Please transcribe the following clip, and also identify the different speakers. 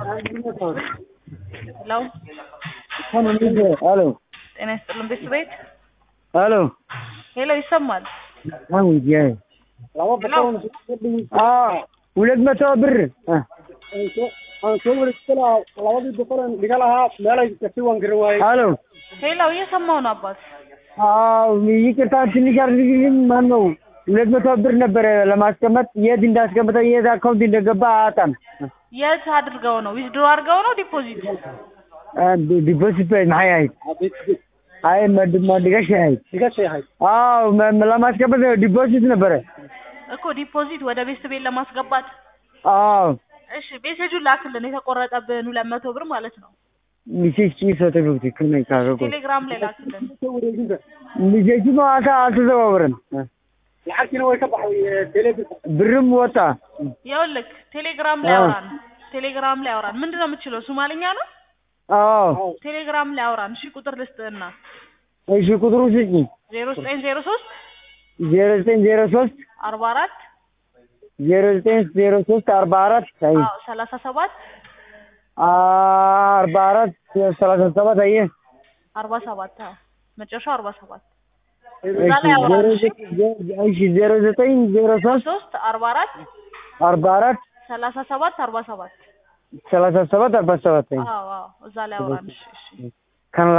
Speaker 1: ሄሎ
Speaker 2: ሄሎ
Speaker 1: ጤና ይስጥልን ቤት ቤት
Speaker 2: ሄሎ
Speaker 1: ሄሎ ይሰማል
Speaker 2: አሁን የ
Speaker 1: ሄሎ
Speaker 2: ሁለት መቶ ብር ሄሎ
Speaker 1: ሄሎ እየሰማው ነው አባት
Speaker 2: አዎ ይቅርታ ትንሽ አድርግልኝ ማን ነው ሁለት መቶ ብር ነበረ ለማስቀመጥ የት እንዳስቀመጠ የት አካውንት እንደገባ አጣም
Speaker 1: የት አድርገው ነው ዊዝድሮ አድርገው ነው ዲፖዚት
Speaker 2: ዲፖዚት maxay ahayd አይ ማድጋሽ ahayd አዎ መ- ለማስቀመጥ ዲፖዚት ነበረ
Speaker 1: እኮ ዲፖዚት ወደ ቤት ቤት ለማስገባት
Speaker 2: አዎ
Speaker 1: እሺ ሜሴጁን ላክልን የተቆረጠብን ሁለት መቶ ብር ማለት ነው
Speaker 2: ሚሴጅ ጭሶ ተገብቲ ከመይ ካገቆ
Speaker 1: ቴሌግራም ላይ ላክልን
Speaker 2: ሚሴጅ ነው አልተ አልተዘዋወረም ብርም ወጣ
Speaker 1: ይኸውልህ ቴሌግራም ላይ አውራን ቴሌግራም ላይ አውራን ምንድን ነው የምትችለው ሶማልኛ ነው
Speaker 2: አዎ
Speaker 1: ቴሌግራም ላይ አውራን እሺ ቁጥር ልስጥህና
Speaker 2: እሺ ቁጥሩ ስጪኝ
Speaker 1: ዜሮ ዘጠኝ ዜሮ ሶስት
Speaker 2: ዜሮ ዘጠኝ ዜሮ ሶስት
Speaker 1: አርባ አራት
Speaker 2: ዜሮ ዘጠኝ ዜሮ ሶስት አርባ አራት አይ
Speaker 1: አዎ ሰላሳ ሰባት
Speaker 2: አርባ አራት ሰላሳ ሰባት አየህ
Speaker 1: አርባ ሰባት አዎ መጨረሻው አርባ ሰባት
Speaker 2: እሺ
Speaker 1: እዛ ላይ
Speaker 2: ዜሮ
Speaker 1: አውራን እሺ
Speaker 2: ዘጠኝ እሺ ዜሮ ዘጠኝ ዜሮ ሶስት
Speaker 1: ሶስት አርባ አራት
Speaker 2: አርባ አራት
Speaker 1: ሰላሳ ሰባት አርባ ሰባት
Speaker 2: ሰላሳ ሰባት አርባ ሰባት አይ
Speaker 1: አዎ አዎ እዛ ላይ አውራን እሺ እሺ
Speaker 2: ከን